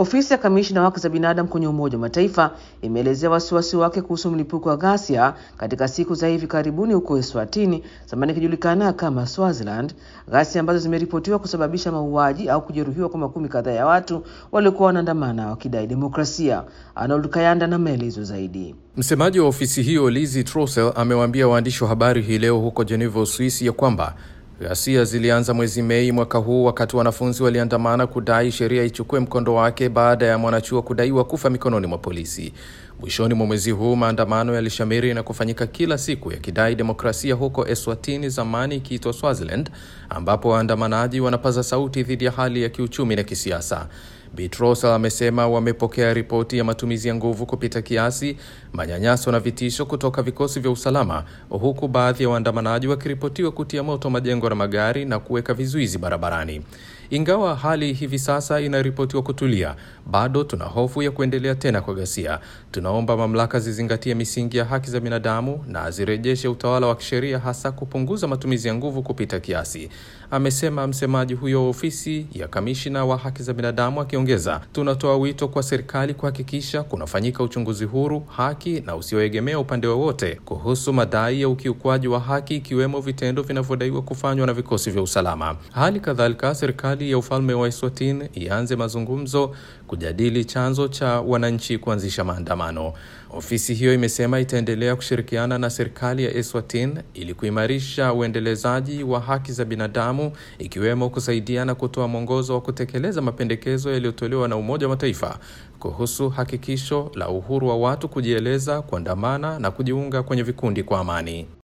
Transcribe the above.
Ofisi ya kamishna wa haki za binadamu kwenye Umoja wa Mataifa imeelezea wasiwasi wake kuhusu mlipuko wa ghasia katika siku za hivi karibuni huko Eswatini, zamani ikijulikana kama Swaziland, ghasia ambazo zimeripotiwa kusababisha mauaji au kujeruhiwa kwa makumi kadhaa ya watu waliokuwa wanaandamana wakidai demokrasia. Arnold Kayanda na maelezo zaidi. Msemaji wa ofisi hiyo Lizi Trossel amewaambia waandishi wa habari hii leo huko Geneva, Uswisi, ya kwamba Ghasia zilianza mwezi Mei mwaka huu wakati wanafunzi waliandamana kudai sheria ichukue mkondo wake baada ya mwanachuo kudaiwa kufa mikononi mwa polisi. Mwishoni mwa mwezi huu maandamano yalishamiri na kufanyika kila siku yakidai demokrasia huko Eswatini, zamani ikiitwa Swaziland, ambapo waandamanaji wanapaza sauti dhidi ya hali ya kiuchumi na kisiasa. Bitrosa amesema wamepokea ripoti ya matumizi ya nguvu kupita kiasi, manyanyaso na vitisho kutoka vikosi vya usalama, huku baadhi ya waandamanaji wakiripotiwa kutia moto majengo na magari na kuweka vizuizi barabarani. Ingawa hali hivi sasa inaripotiwa kutulia, bado tuna hofu ya kuendelea tena kwa ghasia. Tunaomba mamlaka zizingatie misingi ya haki za binadamu na zirejeshe utawala wa kisheria, hasa kupunguza matumizi ya nguvu kupita kiasi, amesema msemaji huyo wa ofisi ya kamishina wa haki za binadamu, akiongeza, tunatoa wito kwa serikali kuhakikisha kunafanyika uchunguzi huru, haki na usioegemea upande wowote kuhusu madai ya ukiukwaji wa haki, ikiwemo vitendo vinavyodaiwa kufanywa na vikosi vya usalama. Hali kadhalika serikali ya ufalme wa Eswatini ianze mazungumzo kujadili chanzo cha wananchi kuanzisha maandamano. Ofisi hiyo imesema itaendelea kushirikiana na serikali ya Eswatini ili kuimarisha uendelezaji wa haki za binadamu, ikiwemo kusaidia na kutoa mwongozo wa kutekeleza mapendekezo yaliyotolewa na Umoja wa Mataifa kuhusu hakikisho la uhuru wa watu kujieleza, kuandamana na kujiunga kwenye vikundi kwa amani.